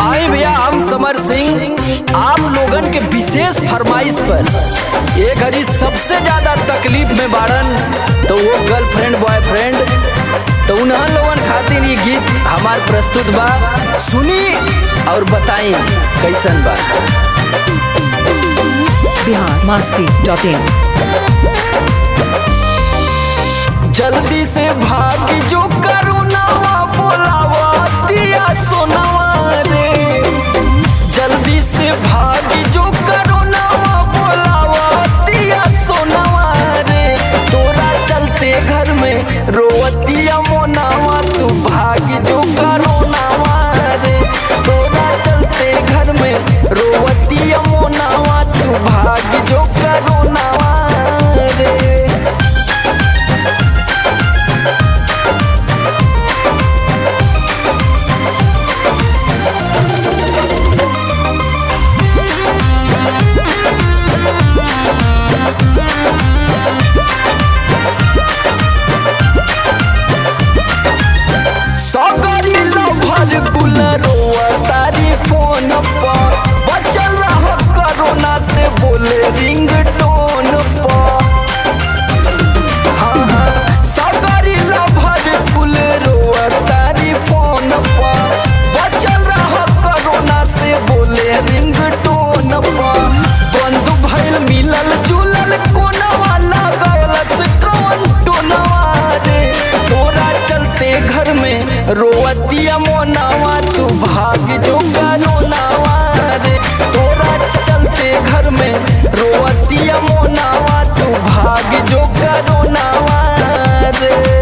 आई भैया हम समर सिंह आप लोगन के विशेष फरमाइश पर ये घड़ी सबसे ज्यादा तकलीफ में बाड़न तो वो गर्लफ्रेंड बॉयफ्रेंड तो उन्हन लोगन खातिर ये गीत हमार प्रस्तुत बा सुनी और बताई कैसन बा बिहार मस्ती डॉट इन जल्दी से भाग जो करुणावा बोलावा दिया सोनावा रे जल्दी से भाग जो करुणावा बोलावा दिया सोनावा रे तोरा चलते घर में रोवतिया मोनावा तू भाग जो करुणावा रे तोरा चलते घर में रोवतिया मोनावा तू भाग जो करुणावा रे सगरी लभर बुलरोआ तारी फोन पर बचल रह कोरोना से बोले रिंग टोन पर हाँ, हाँ, सगरी लभर बुलरोआ तारी फोन पर बचल रह कोरोना से बोले रिंग टोन पर बंद भइल मिलल जुलल कोनवा लगलस कौन टोनवा रे तोरा चलते घर में रोवतिया मोनावा तू भाग जो करोनावा रे तोरा चलते घर में रोवतिया मोनावा तू भाग जो करोनावा रे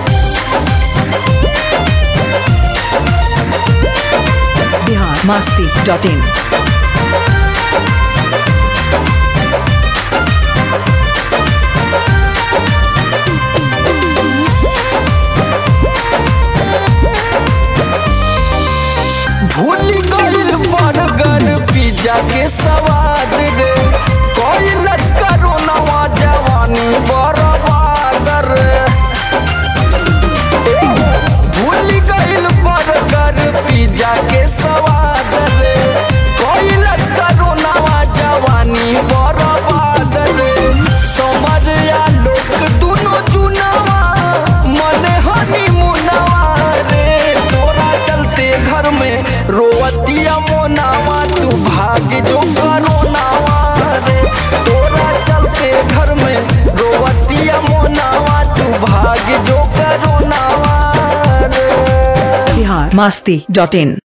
बिहार मस्ती डॉट इन भूल गइल बर्गर पिज्जा के स्वाद रे कैलस करोनावा जवानी बर्बाद रे भूल गइल बर्गर पिज्जा के स्वाद रे कैलस करोनावा जवानी बर्बाद रे समरिया लोक दुनो चुनावा मन हनी मुनावा रे तोरा चलते घर में रोवतिया मोनावा तू भाग जो करोनावा रे तोरा चलते घर में रोवतिया मोनावा तू भाग जो करोनावा रे बिहार मस्ती डॉट इन